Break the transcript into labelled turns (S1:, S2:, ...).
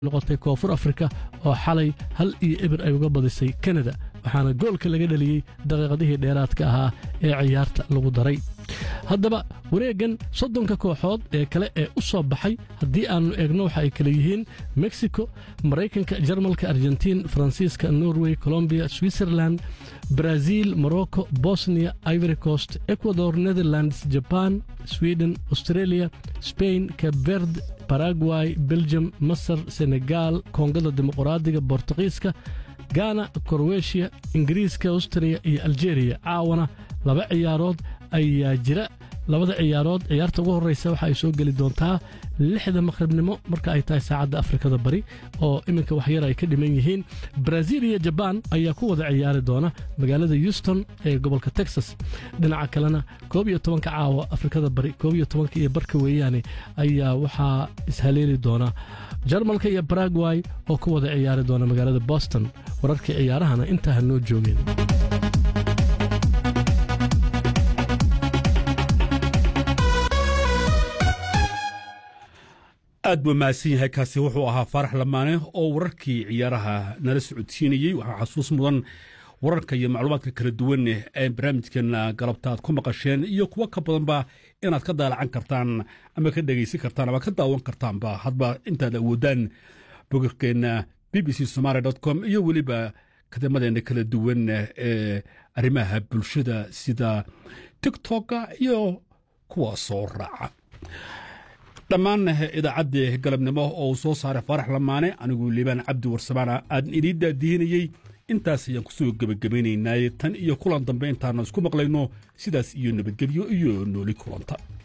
S1: noqotay koonfur afrika oo xalay hal iyo eber ay uga badisay kanada waxaana goolka laga dhaliyey daqiiqadihii dheeraadka ahaa ee ciyaarta lagu daray haddaba wareeggan soddonka kooxood ee kale ee u soo baxay haddii aannu eegno waxa ay kale yihiin mexico maraykanka jarmalka argentiin faransiiska norway colombiya switzerland brazil morocco bosnia ivory coast ecuador netherlands jaban sweden australia spain cabverd baragway belgium masar senegal koongada dimuqraadiga bortuqiiska gana korweshiya ingiriiska austria iyo aljeeriya caawana laba ciyaarood ayaa jira labada ciyaarood ciyaarta ugu horreysa waxa ay soo geli doontaa lixda maqhribnimo marka ay tahay saacadda afrikada bari oo iminka waxyar ay ka dhiman yihiin brazil iyo jabaan ayaa ku wada ciyaari doona magaalada houston ee gobolka texas dhinaca kalena koob iyo tobanka caawa afrikada bari koob iyo tobanka iyo barka weeyaane ayaa waxaa ishaleeli doona jarmalka iyo baragway oo ku wada ciyaari doona magaalada boston wararkii ciyaarahana intaa ha noo joogeen
S2: aad buu mahadsan yahay kaasi wuxuu ahaa faarax lamaane oo wararkii ciyaaraha nala socodsiinayey waxaa xasuus mudan wararka iyo macluumaadka kala duwan ee barnaamijkeena galabta aad ku maqasheen iyo kuwo ka badanba inaad ka daalacan kartaan ama ka dhegaysan kartaan ama ka daawan kartaanba hadba intaad awoodaan bogagkeenna b b c somaali com iyo weliba kadamadeena kala duwan ee arrimaha bulshada sida tiktoka iyo kuwa soo raaca dhammaan idaacaddii galabnimo oo uu soo saaray faarax lamaane anigu liibaan cabdi warsamaana aadan idiin daadihinayey intaas ayaan kusoo gebagabaynaynaaye tan iyo kulan dambe intaana isku maqlayno sidaas iyo nabadgelyo iyo nooli kulanta